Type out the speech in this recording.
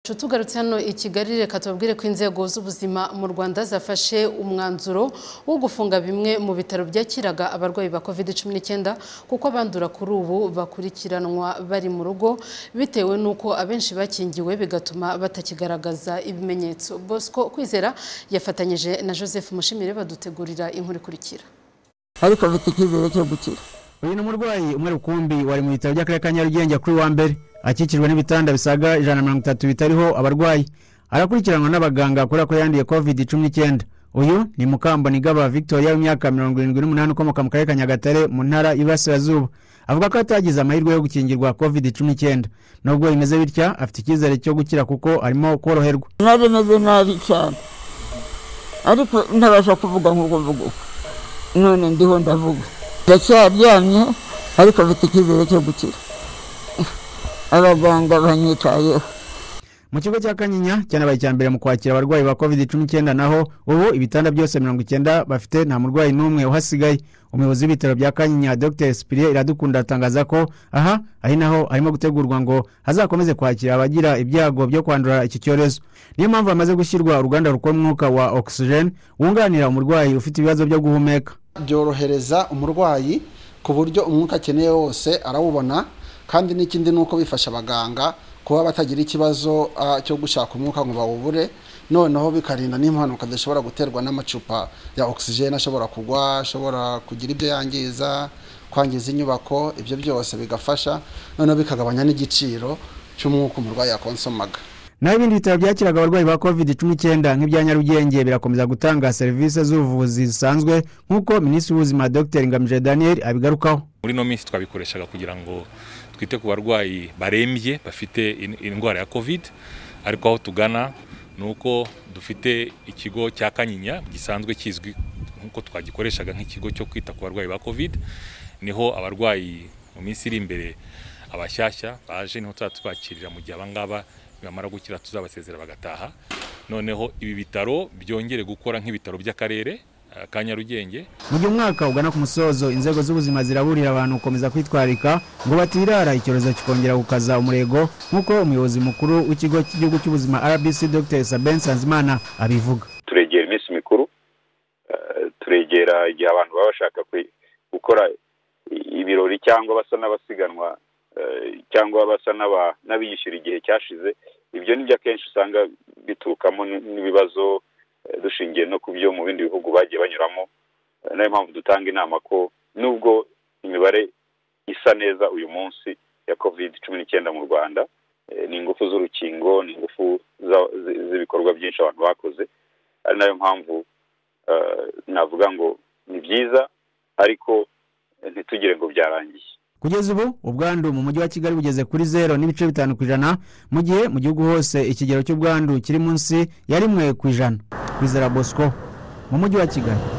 nshuti tugarutse hano i kigali reka tubabwire ko inzego z'ubuzima mu rwanda zafashe umwanzuro wo gufunga bimwe mu bitaro byakiraga abarwayi ba covid cumi n'icyenda kuko abandura kuri ubu bakurikiranwa bari mu rugo bitewe n'uko abenshi bakingiwe bigatuma batakigaragaza ibimenyetso bosco kwizera yafatanyije na joseph mushimire badutegurira inkuru ikurikira ariko bitikizere cyo gukira uyu ni umurwayi umwe rukumbi wari mu bitaro by'akarere ka nyarugenge kuri wa mbere akikijwe n'ibitanda bisaga ijana na mirongo itatu bitariho abarwayi arakurikiranwa n'abaganga kubera ko yanduye covid cumi n'icyenda uyu ni mukambonigaba victoria w'imyaka mirongo irindwi n'umunani ukomoka mu karere ka nyagatare mu ntara y'iburasirazuba avuga ko atagize amahirwe yo gukingirwa covid cumi n'icyenda nubwo bimeze bitya afite icyizere cyo gukira kuko arimo koroherwa nari meze nabi cyane ariko ntabasha kuvuga nk'uko mvuga ubu none ndiho ndavuga ndacyaryamye ariko mfite icyizere cyo gukira abaganga banyitayeho mu kigo cya kanyinya cyanabaye icya mbere mu kwakira abarwayi ba covid cumi n'icyenda naho ubu ibitanda byose mirongo icyenda bafite nta murwayi n'umwe uhasigaye umuyobozi w'ibitaro bya kanyinya dr spirie iradukunda atangaza ko aha ari naho arimo gutegurwa ngo hazakomeze kwakira abagira ibyago byo kwandura iki cyorezo niyo mpamvu hamaze gushyirwa uruganda rukora umwuka wa oxygen wunganira umurwayi ufite ibibazo byo guhumeka byorohereza umurwayi ku buryo umwuka akeneye wose arawubona kandi n'ikindi ni uko bifasha abaganga kuba batagira ikibazo cyo gushaka umwuka ngo bawubure noneho bikarinda n'impanuka zishobora guterwa n'amacupa ya ogisijeni ashobora kugwa ashobora kugira ibyo yangiza kwangiza inyubako ibyo byose bigafasha noneho bikagabanya n'igiciro cy'umwuka umurwayi yakonsomaga naho ibindi bitaro byakiraga abarwayi ba covid cumi n'icyenda nk'ibya nyarugenge birakomeza gutanga serivisi z'ubuvuzi zisanzwe nk'uko minisitiri w'ubuzima dr ngamije daniel abigarukaho muri ino minsi twabikoreshaga kugira ngo twite ku barwayi barembye bafite indwara ya covid ariko aho tugana ni uko dufite ikigo cya kanyinya gisanzwe kizwi nk'uko twagikoreshaga nk'ikigo cyo kwita ku barwayi ba covid niho abarwayi mu minsi iri imbere abashyashya baje niho tuzatwakirira mu gihe abangaba bamara gukira tuzabasezera bagataha noneho ibi bitaro byongere gukora nk'ibitaro by'akarere ka nyarugenge mu gihe umwaka ugana ku musozo inzego z'ubuzima ziraburira abantu gukomeza kwitwararika ngo batirara icyorezo kikongera gukaza umurego nk'uko umuyobozi mukuru w'ikigo cy'igihugu cy'ubuzima rbc dr sabin sanzimana abivuga turegera iminsi mikuru turegera igihe abantu baba bashaka gukora ibirori cyangwa basa n'abasiganwa cyangwa basa n'abiyishyura igihe cyashize ibyo nibyo akenshi usanga biturukamo n'ibibazo dushingiye no ku byo mu bindi bihugu bagiye banyuramo niyo mpamvu dutanga inama ko nubwo imibare isa neza uyu munsi ya covid cumi n'icyenda mu rwanda ni ingufu z'urukingo ni ingufu z'ibikorwa byinshi abantu bakoze ari nayo mpamvu navuga ngo ni byiza ariko ntitugire ngo byarangiye kugeza ubu ubwandu mu mujyi wa kigali bugeze kuri zero n'ibice bitanu ku ijana mu gihe mu gihugu hose ikigero cy'ubwandu kiri munsi ya rimwe ku ijana kwizera bosco mu mujyi wa kigali